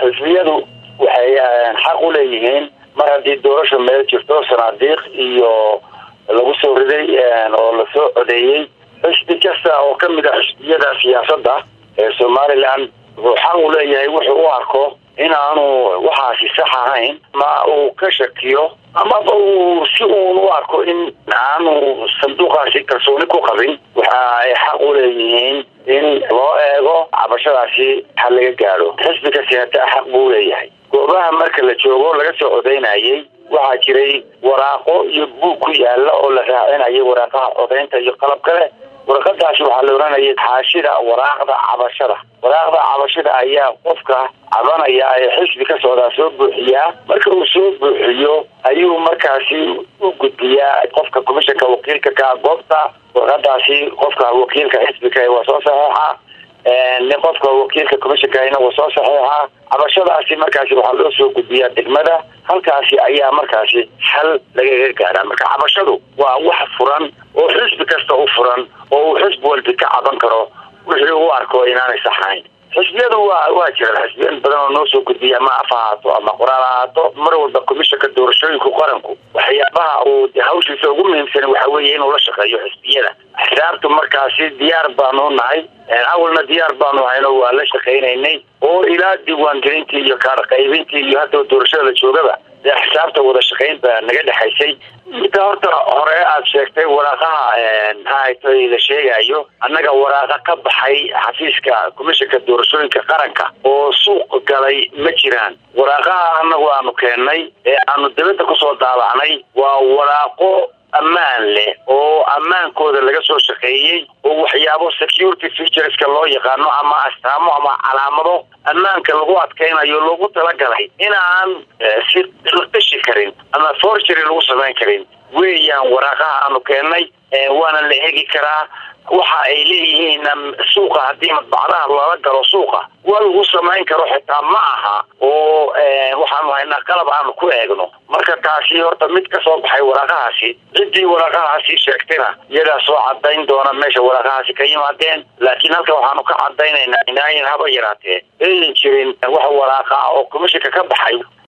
xisbiyadu waxay xaq u leeyihiin mar haddii doorasha meel jirto sanaadiiq iyo lagu soo riday oo lasoo codeeyey xisbi kasta oo kamid a xisbiyada siyaasadda ee somaliland wuxuu xaq u leeyahay wuxuu u arko inaanu waxaasi sax ahayn ma uu ka shakiyo amaba uu si uun u arko in aanu sanduuqaasi kalsooni ku qabin waxa ay xaq u leeyihiin in loo eego cabashadaasi ha laga gaadho xisbiga sinata xaq buu leeyahay goobaha marka la joogo laga soo codeynayay waxaa jiray waraaqo iyo buug ku yaala oo la raacinayay waraaqaha codeynta iyo qalab kale waraqadaasi waxaa la oranayay xaashida waraaqda cabashada waraaqda cabashada ayaa qofka cabanaya ee xisbi ka socdaa soo buuxiyaa marka uu soo buuxiyo ayuu markaasi u gudbiyaa qofka commishanka wakiilka ka goobta warqadaasi qofka wakiilka xisbiga waa soo saxeixa nin qofka wakiilka commishankana waa soo saxeixa cabashadaasi markaasi waxaa loo soo gudbiyaa degmada halkaasi ayaa markaasi xal lagaga gaadhaa marka cabashadu waa wax furan oo xisbi kasta u furan oo uu xisbi walbi ka caban karo wixii u arko inaanay saxayn xisbiyadu waa waa jiraan xisbiya badan oo noo soo gudbiya ama af ahaato ama qoraal ahaato mar walba commishanka doorashooyinka qaranku waxyaabaha uu hawshiisa ugu muhiimsan waxa weeye inuu la shaqeeyo xisbiyada axsaabtu markaasi diyaar baanu nahay awalna diyaar baanu hayno waa la shaqaynaynay oo ilaa diiwaangelintii iyo kaar qaybintii iyo hadda doorashada la joogaba dee xisaabta wada shaqayn baa naga dhexaysay midda horta hore aad sheegtay waraaqaha maxaahaytay la sheegayo annaga waraaqa ka baxay xafiiska commishanka doorashooyinka qaranka oo suuq galay ma jiraan waraaqaha annagu aanu keennay ee aanu dibadda kusoo daabacnay waa waraaqo ammaan leh oo ammaankooda laga soo shaqeeyey oo waxyaabo security featureska loo yaqaano ama astaamo ama calaamado ammaanka lagu adkaynayo loogu talagalay inaan si la qishi karin ama forgery lagu samayn karin weeyaan waraaqaha aanu keennay waana la hegi karaa waxa ay leeyihiin suuqa haddii madbacdaha lala galo suuqa waa lagu samayn karo xitaa ma aha oo waxaanu haynaa qalab aanu ku eegno marka taasi horta mid ka soo baxay waraaqahaasi ciddii waraaqahaasi sheegtayna iyagaa soo cadayn doona meesha waraaqahaasi ka yimaadeen laakiin halkan waxaanu ka cadaynaynaa inaayan haba yaraatee ayan jirin wax waraaqa ah oo commishanka ka baxay